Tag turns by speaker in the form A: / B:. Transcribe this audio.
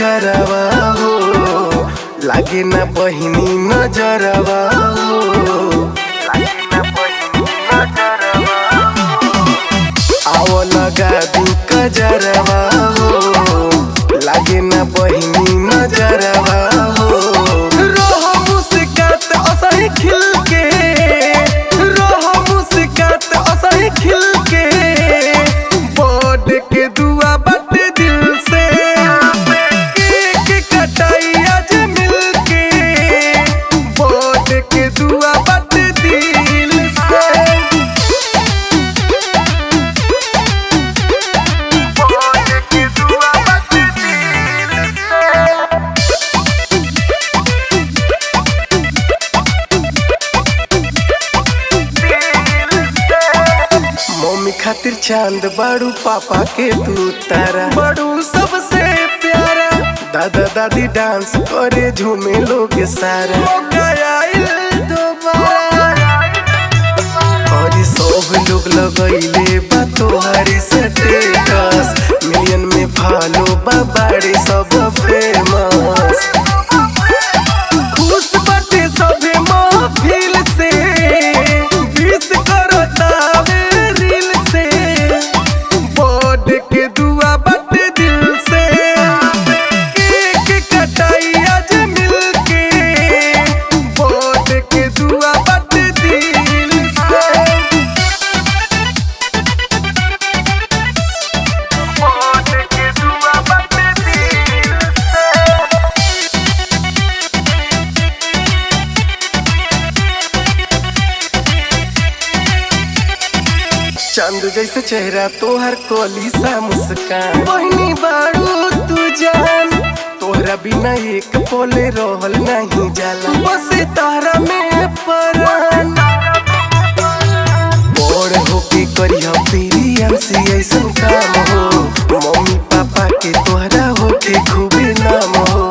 A: कजरवा हो लागे ना बहिनी नजरवा हो लागे ना बहिनी नजरवा आव लगा दू कजरवा हो लागे ना बहिनी नजरवा हो रोह मुस्कात असही खिल के रोह मुस्कात असही खिल के बोर्ड के दुआ बाटे दिल से केक कटाई आज मिल के बोर्ड के दुआ बाटे दिल से मम्मी खातिर चांद बाड़ू पापा के तू तारा बाड़ू सबसे प्यारा दादा दादी डांस करे झूमे लोग सारा मौका आइल दोबारा और सब लोग लगैले बा तोहरी स्टेटस मिलियन में फॉलो बा बाड़ी सब फेमस खुश बाटे सभे महफिल से विश करतावे रील से बोर्ड के दुआ बाटे दिल से केक कटाई आज मिल के बोर्ड के दुआ बाटे दिल से बोर्ड के दुआ बाटे दिल से चंद जैसे चेहरा तोहर कोली सा मुस्कान बहनी बाड़ू तू जान तोहरा बिना एक पोले रहल नहीं जाला बस तारा में परान बड़ होके करिया पीरियम से ऐसन काम हो मम्मी पापा के तोहरा होके खूबे नाम हो